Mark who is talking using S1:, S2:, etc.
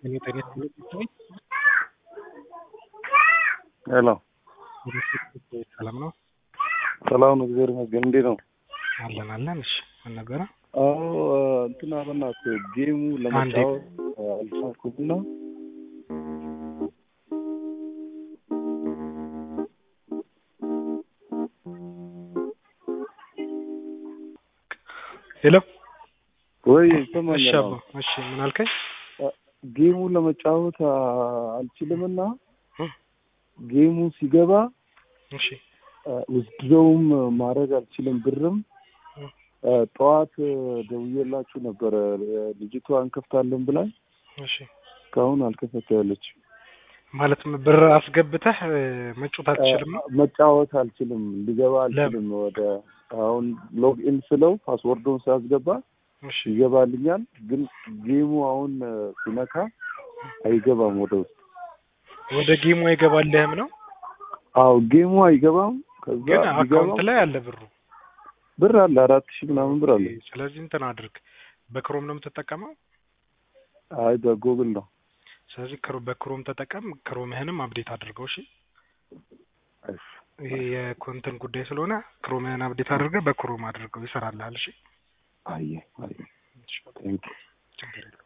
S1: ሄሎ
S2: ሰላም ነው?
S1: ሰላም ነው፣ እግዚአብሔር ይመስገን። እንዴት ነው?
S2: አለን አለን። እሺ ምን ነበረ?
S1: አዎ እንትና በእናትህ ጌሙ ለመጫወት አልቻልኩምና
S2: ሄሎ
S1: ወይ
S2: እሺ
S1: ይሰማኛል?
S2: አባ እሺ ምን አልከኝ?
S1: ጌሙ ለመጫወት አልችልምና
S2: እ
S1: ጌሙ ሲገባ
S2: እሺ
S1: ውስድረውም ማድረግ አልችልም። ብርም
S2: እ
S1: ጠዋት ደውዬላችሁ ነበረ ልጅቷ እንከፍታለን ብላኝ
S2: እሺ
S1: እስካሁን አልከፈተለች።
S2: ማለት ብር አስገብተህ እ መጫወት አትችልም ነው?
S1: መጫወት አልችልም፣ ሊገባ አልችልም። ወደ አሁን ሎግኢን ስለው ፓስወርዱን ሳያስገባ
S2: እሺ
S1: ይገባልኛል፣ ግን ጌሙ አሁን ሲነካ አይገባም ወደ ውስጥ።
S2: ወደ ጌሙ አይገባልህም ነው?
S1: አዎ ጌሙ አይገባም። ከዛ
S2: ግን
S1: ቢገባም
S2: አካውንት ላይ አለ ብሩ።
S1: ብር አለ አራት ሺህ ምናምን ብር አለ።
S2: ስለዚህ እንትን አድርግ። በክሮም ነው የምትጠቀመው?
S1: አይ በጎግል ነው።
S2: ስለዚህ ክሮ በክሮም ተጠቀም። ክሮምህንም አፕዴት አድርገው። እሺ
S1: እሺ
S2: ይሄ የኮንተንት ጉዳይ ስለሆነ ክሮምህን አፕዴት አድርገህ በክሮም አድርገው ይሰራልሃል። እሺ
S1: አየ አየ ቴንክ
S2: ችግር የለውም።